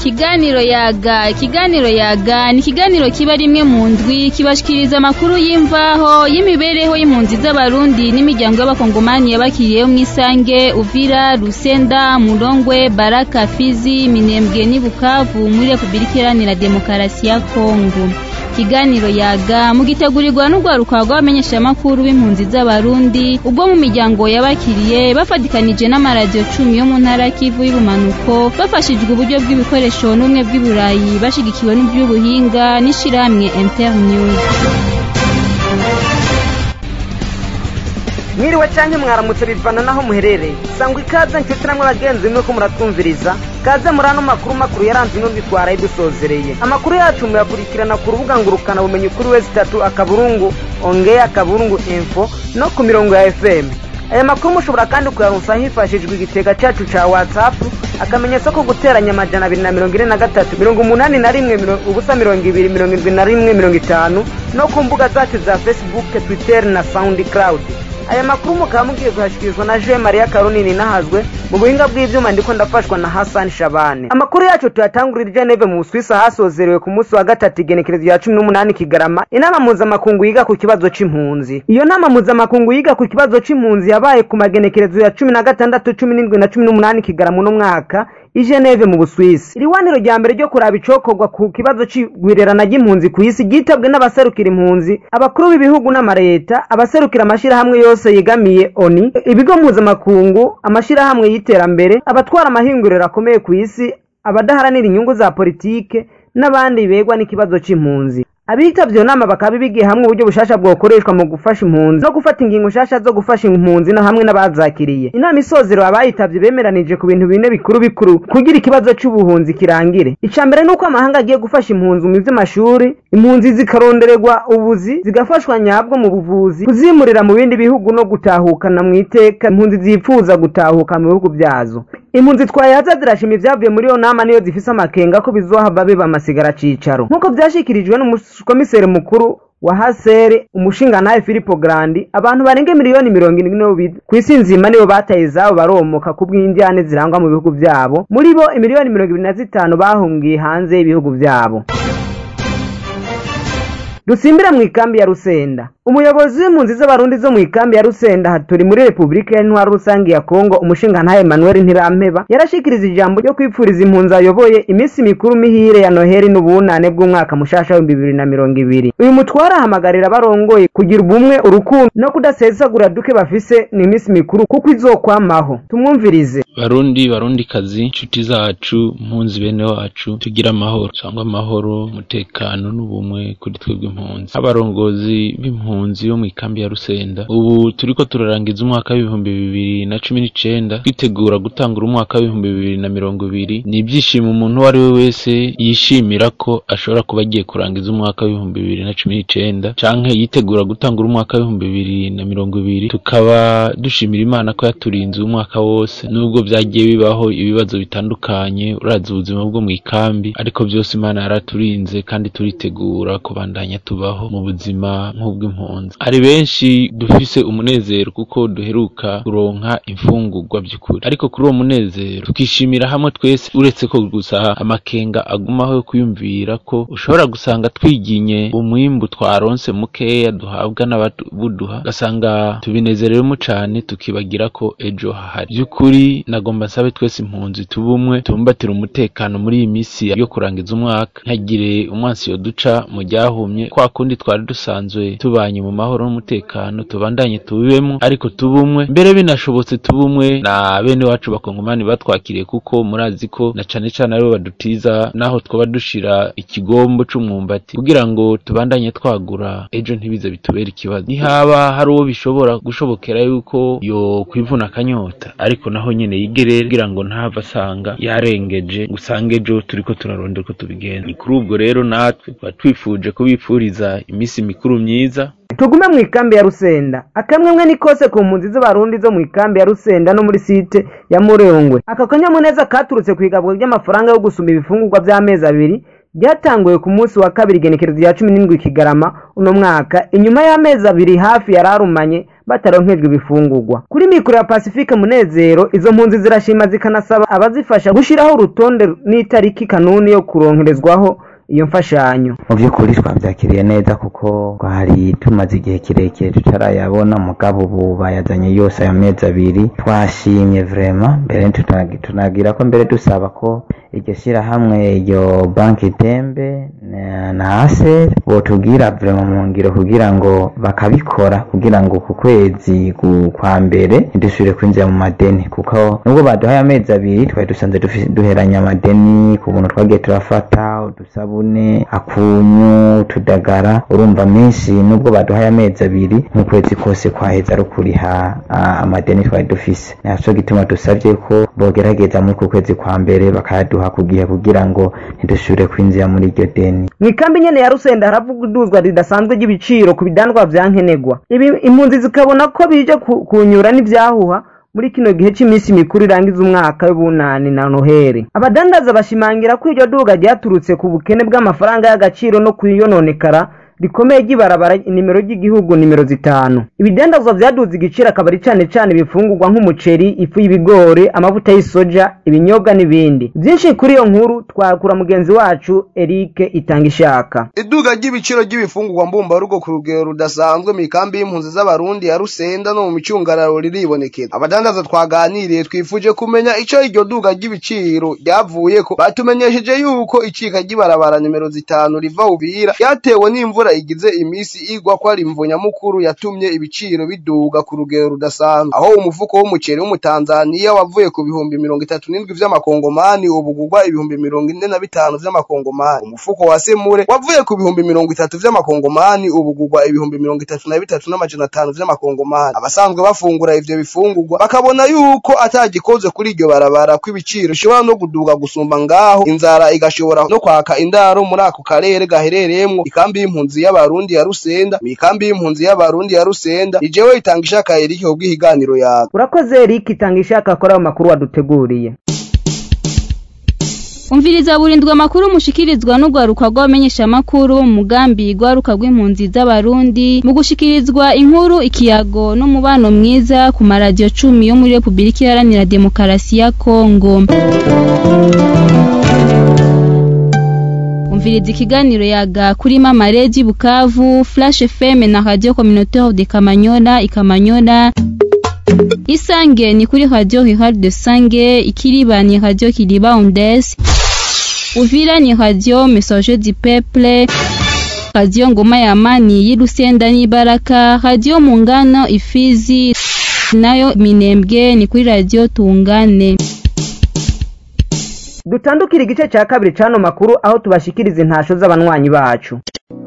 ikiganiro yaga ikiganiro yaga ni ikiganiro kiba rimwe mu ndwi kibashikiriza amakuru y'imvaho y'imibereho y'impunzi z'abarundi n'imiryango y'abakongomani yabakiriyeho mw'isange uvira rusenda murongwe baraka fizi minembwe n'i bukavu muri repubulika iharanira demokarasi ya kongo ikiganiro yaga mugitegurirwa n'urwaruka rw'abamenyeshamakuru b'impunzi z'abarundi ubwo mu miryango yabakiriye bafatikanije n'amaradiyo cumi yo mu ntara kivu y'ubumanuko bafashijwe uburyo bw'ibikoresho n'ubumwe bw'iburayi bashigikiwe n'iby'ubuhinga n'ishirahamwe internews mwiriwe cyangwa mwaramutse bivana naho muherereye sangwa ikaze nshuti namwe bagenzi nuko muratwumviriza kaze muri ano makuru makuru yaranze ino twaraye dusozereye amakuru yacu muyakurikirana ku rubuga ngurukana bumenyi kuri wese itatu akaburungu ongeye akaburungu info no ku mirongo ya fm aya makuru mushobora kandi kuyaronsa hifashishijwe igitega cyacu ca whatsapp akamenyetso ko guteranya amajana abiri na mirongo ine na gatatu mirongo umunani na rimwe ubusa mirongo ibiri mirongo irindwi na rimwe mirongo itanu no ku mbuga zacu za facebook twitter na soundcloud aya makuru mukaba mugiye kuhashyikirizwa na jean maria karunini nahazwe mu buhinga bw'ibyuma ndiko ndafashwa na hasani shabane amakuru yacu tuyatangurira geneve mu busuwisi hasozerewe ku munsi wa gatatu igenekerezo rya cumi n'umunani kigarama inama mpuzamakungu yiga ku kibazo c'impunzi iyo nama mpuzamakungu yiga ku kibazo c'impunzi yabaye ku magenekerezo ya cumi na gatandatu cumi n'indwi na cumi n'umunani kigarama uno mwaka i geneve mu busuwisi iriwaniro rya mbere ryo kuraba icokorwa ku kibazo c'igwirerana ry'impunzi ku isi ryitabwe n'abaserukira impunzi abakuru b'ibihugu n'amareta abaserukira amashirahamwe yose yegamiye oni ibigo mpuzamakungu amashirahamwe y'iterambere abatwara amahinguriro akomeye ku isi abadaharanira inyungu za politike n'abandi begwa n'ikibazo c'impunzi abitavye iyo nama bakaba bigiye hamwe uburyo bushasha bwokoreshwa mu gufasha impunzi no gufata ingingo nshasha zo gufasha impunzi no hamwe n'abazakiriye inama isozero abayitavye bemeranije ku bintu bine bikuru bikuru kugira ikibazo c'ubuhunzi kirangire ica mbere nuko amahanga agiye gufasha impunzi mu vy'amashuri impunzi zikarondererwa ubuzi zigafashwa nyabwo mu buvuzi kuzimurira mu bindi bihugu no gutahukana mu iteka impunzi zipfuza gutahuka mu bihugu vyazo impunzi twayaza zirashima ivyavuye muri iyo nama niyo zifise amakenga ko bizohava biba amasigara cicaro nk'uko vyashikirijwe n'umukomiseri mukuru wa hasere umushingantahe filipo grandi abantu barenga miliyoni mirongo indwi ku isi nzima nibo bataye izabo baromoka ku bw'indyane zirangwa mu bihugu vyabo muri bo imiliyoni mirongo ibiri na zitanu bahungiye hanze y'ibihugu vyabo dusimbira mu ikambi ya rusenda umuyobozi w'impunzi z'abarundi zo mu ikambi ya rusenda haturi muri repubulika y'intwaro rusange ya kongo umushingantahe emmanuel ntirampeba yarashikiriza ijambo ryo kwipfuriza impunzi ayoboye iminsi mikuru mihire ya noheri n'ubunane bw'umwaka mushasha w'ibihumbi bibiri na mirongo ibiri uyu mutware ahamagarira abarongoye kugira ubumwe urukundo no kudasesagura duke bafise ni iminsi mikuru kuko izokwamaho tumwumvirize barundi barundi kazi inshuti zacu mpunzi bene wacu tugira amahoro cyangwa amahoro umutekano n'ubumwe kuri twebwe impunzi abarongozi b'impunzi yo mu ikambi ya rusenda ubu turiko turarangiza umwaka w'ibihumbi bibiri na cumi n'icenda twitegura gutangura umwaka w'ibihumbi bibiri na mirongo ibiri ni ibyishimo umuntu uwo ari we wese yishimira ko ashobora kuba agiye kurangiza umwaka w'ibihumbi bibiri na cumi n'icenda canke yitegura gutangura umwaka w'ibihumbi bibiri na mirongo ibiri tukaba dushimira imana ko yaturinze umwaka wose nubwo vyagiye bibaho ibibazo bitandukanye urazi ubuzima bwo mu ikambi ariko byose imana yaraturinze kandi turitegura kubandanya tubaho mu buzima nk'ubw'impunzi ari benshi dufise umunezero kuko duheruka kuronka imfungurwa by'ukuri ariko kuri uwo munezero tukishimira hamwe twese uretse ko gusa amakenga agumaho yo kwiyumvira ko ushobora gusanga twiginye umwimbu twaronse mukeya duhabwa n'ababuduha ugasanga tubinezerewemo cane tukibagira ko ejo hahari by'ukuri nagomba nsabe twese impunzi tubumwe tubumbatire umutekano muri iyi misi yo kurangiza umwaka ntagire umwansi yoduca mu ryahumye kwa kundi twari dusanzwe tubanye mu mahoro n'umutekano tubandanye tubibemo ariko tubumwe mbere binashobotse tubumwe na bene wacu bakongomani batwakiriye kuko murazi ko na cane cane aribo badutiza naho twaba dushira ikigombo c'umwumbati kugira ngo tubandanye twagura ejo ntibize bitubere ikibazo nihaba hari uwo bishobora gushobokera yuko yo kwivuna akanyota ariko naho nyene yigerere kugira ngo ntava asanga yarengeje gusanga ejo turiko turarondera uko tubigenza ni kuri ubwo rero natwe tuba twifuje kubipfuriza imisi mikuru myiza tugume mu ikambi ya rusenda akamwemwe ni kose ku mpunzi z'abarundi zo mu ikambi ya rusenda no muri site ya murengwe aka kanyamuneza katurutse ku igabwa ry'amafaranga yo gusuma ibifungurwa by'amezi abiri byatanguye ku munsi wa kabiri igenekerezo rya cumi n'indwi kigarama uno mwaka inyuma y'amezi abiri hafi yararumanye bataronkejwe ibifungurwa kuri mikoro ya pacifique munezero izo mpunzi zirashima zikanasaba abazifasha gushyiraho urutonde n'itariki kanuni yo kuronkerezwaho iyo mfashanyo mu by'ukuri twabyakiriye neza kuko twari tumaze igihe kirekire tutarayabona mugabo ubu bayazanye yose aya mezi abiri twashimye vrema mbere tunagi- tunagira ko mbere dusaba ko iryo shyirahamwe iryo banki tembe na- na aseri botubwira vrema mu ngiro kugira ngo bakabikora kugira ngo ku kwezi ku- kwa mbere ntidusubire kwinjira mu madeni kuko nubwo baduhaye amezi abiri twari dusanze dufi- duheranye amadeni ku buntu twagiye turafata udusabune akunyu utudagara urumva menshi nubwo baduhaye amezi abiri mu kwezi kose kwaheza ari ukuriha ah, amadeni twari dufise naco gituma dusavye ko bogerageza muri ku kwezi kwa mbere bakayaduha ku gihe kugira ngo ntidusubire kwinjira muri iryo deni mu ikambi nyene ya rusenda haravuga iduzwa ridasanzwe ry'ibiciro ku bidandwa vya nkenerwa ibi impunzi zikabona ko bije ku- kunyura n'ivyahuha muri kino gihe cy'iminsi mikuru irangiza umwaka w'ubunani na noheri abadandaza bashimangira ko iryo duga ryaturutse ku bukene bw'amafaranga y'agaciro no kuyononekara rikomeye ry'ibarabara nimero ry'igihugu nimero zitanu ibidandazwa vyaduze igiciro akaba ari cane cane ibifungurwa nk'umuceri ifu y'ibigori amavuta y'isoja ibinyobwa n'ibindi vyinshi kuri iyo nkuru twakura mugenzi wacu Eric itanga ishaka iduga ry'ibiciro ry'ibifungurwa mbumbarugo ku rugero rudasanzwe mu ikambi y'impunzi z'abarundi ya rusenda no mu micungararo riribonekeza abadandaza twaganiriye twifuje kumenya ico iryo duga ry'ibiciro ryavuyeko batumenyesheje yuko icika ry'ibarabara nimero zitanu riva ubira ryatewe n'imvura igize imisi igwa ko ari imvo nyamukuru yatumye ibiciro biduga ku rugero rudasanzwe aho umufuko w'umuceri w'umutanzaniya wavuye ku bihumbi mirongo itatu n'indwi vy'amakongomani ubu ugurwa ibihumbi mirongo ine na bitanu vy'amakongomani umufuko wa semure wavuye ku bihumbi mirongo itatu vy'amakongomani ubu ugurwa ibihumbi mirongo itatu na bitatu n'amajana atanu vy'amakongomani abasanzwe bafungura ivyo bifungurwa bakabona yuko atagikoze kuri iryo barabara ko ibiciro bishobora no kuduga gusumba ngaho inzara igashobora no kwaka indaro muri ako karere gaherereyemwo ikambi y'impunzi y'abarundi ya rusenda mu ikambi y'impunzi y'abarundi ya rusenda ijewe itanga ishaka erike kubw'ihiganiro yawe urakoze Eric itanga ishaka akora ayo makuru waduteguriye umviriza burindwa amakuru mushikirizwa n'urwaruka rw'abamenyeshamakuru mu mugambi rwaruka rw'impunzi z'abarundi mu gushikirizwa inkuru ikiyago n'umubano mwiza ku maradiyo cumi yo muri repubulika iharanira demokarasi ya kongo umviriza ikiganiro yaga kuri mama redi bukavu flash fm na radio communautaire de kamanyola ikamanyola isange ni kuri radio rural de sange ikiriba ni radio kiriba ondes uvira ni radio message du peuple radio ngoma ya amani y'irusenda n'ibaraka radio mungano ifizi nayo minembwe ni kuri radio tungane dutandukira igice cya kabiri c'ano makuru aho tubashikiriza intasho z'abanywanyi bacu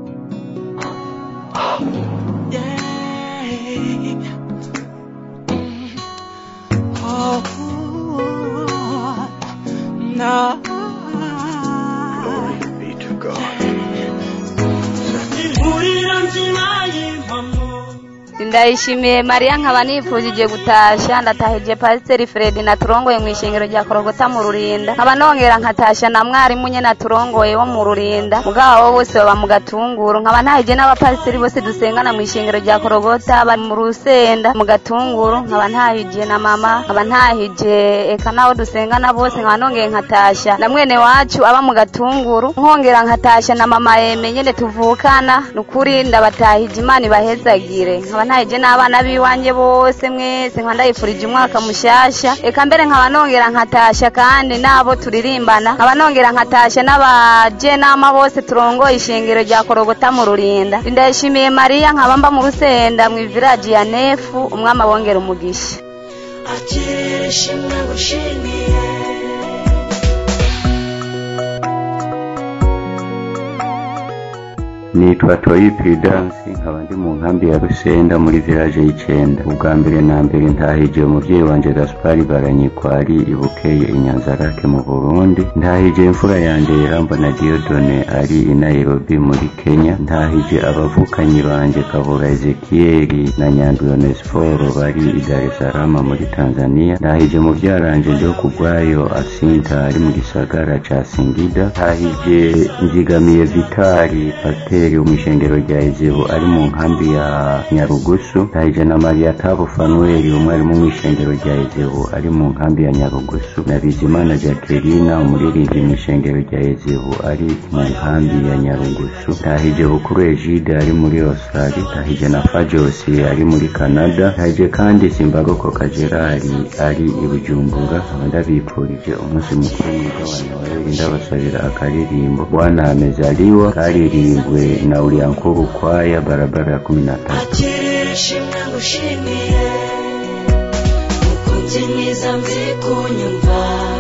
ndayishimiye mariya nkaba nifujije gutasha ndatahije pasiteri fredi naturongoye mu ishengero rya korogota mu rurinda nkaba nongera nkatasha na mwarimu nye naturongoye wo mu rurinda mugabo bose baba mu gatunguru nkaba ntahije n'abapasiteri bose dusengana mu ishengero rya korogota bari mu rusenda mu gatunguru nkaba ntahije na mama nkaba ntahije eka nabo dusengana bose nkaba nongeye nkatasha na mwene wacu aba mu gatunguru nkongera nkatasha na mama yeme nyene tuvukana nukuri ndabatahije imana ibahezagire nkaba ntahije n'abana b'iwanjye bose mwese nkaba ndayifurije umwaka mushasha eka mbere nkaba nongera nkatasha kandi nabo turirimbana nkaba nongera nkatasha n'abajenama bose turongoye ishengero rya korogota mu rurinda ndayishimiye mariya nkaba mba mu rusenda mu iviraji ya nefu umwami abongera umugisha nitwa toyi piridansi nkaba ndi mu nkambi ya rusenda muri village y'icenda ubwa mbere na mbere ntahije umuvyeyi wanje gaspari baranyikwa ari ibukeye inyanzarake mu burundi ntahije imfura yanje irambona diodone ari i nairobi muri kenya ntahije abavukanyi banje kabura ezekiyeli na nyandwi onesiforo bari i dar es salaam muri tanzania ntahije muvyaranje ndio kugwayo asinta ari mu gisagara ca singida ntahije nzigamiye vitari pasiteri fanuweli wo mw'ishengero rya ezebu ari mu nkambi ya nyarugusu ndahije na mariya tabu fanuweli umwarimu mw'ishengero rya ezebu ari mu nkambi ya nyarugusu na bizimana jacqueline umuririmbyi mw'ishengero rya ezebu ari mu nkambi ya nyarugusu ndahije bukuru egide ari muri australia ndahije na fajosi ari muri canada ndahije kandi simbaroko kajerari ari i bujumbura nkaba ndabipfurije umunsi mukuru mwiza wa noheli ndabasabira akaririmbo bwana amezaliwa karirimbwe na uliankuru kwaya barabara ya kumi na tatu akirere shimwe ngushimiye mukunzi mwiza mzi kunyumva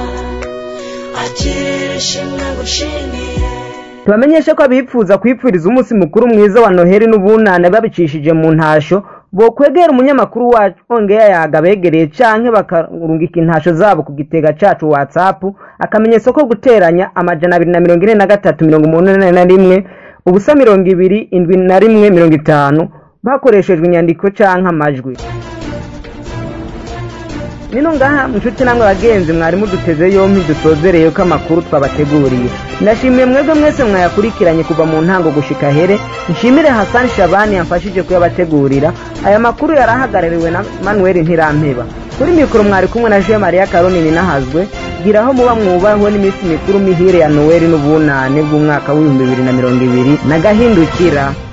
akirere shimwe ngushimiye tubamenyeshe ko abipfuza kwipfuriza umunsi mukuru mwiza wa noheli n'ubunane babicishije mu ntasho bokwegera umunyamakuru wacu ongeya yaga begereye canke bakarungika intasho zabo ku gitega cacu whatsapp akamenyetso ko guteranya amajana abiri na mirongo ine na gatatu mirongo umunani na rimwe ubusa mirongo ibiri indwi na rimwe mirongo itanu bakoreshejwe inyandiko canke amajwi nino ngaha nshuti namwe bagenzi mwari muduteze yompi dusozereye ko amakuru twabateguriye ndashimiye mwebwe mwese mwayakurikiranye kuva mu ntango gushika here nshimire hasani shabani yamfashije kuyabategurira aya makuru yarahagarariwe na manuel ntirampeba kuri mikoro mwari kumwe na jean maria karonini nahazwe gira aho muba mwubahwe n'iminsi mikuru mihire ya noweli n'ubunane bw'umwaka w'ibihumbi bibiri na mirongo ibiri na gahindukira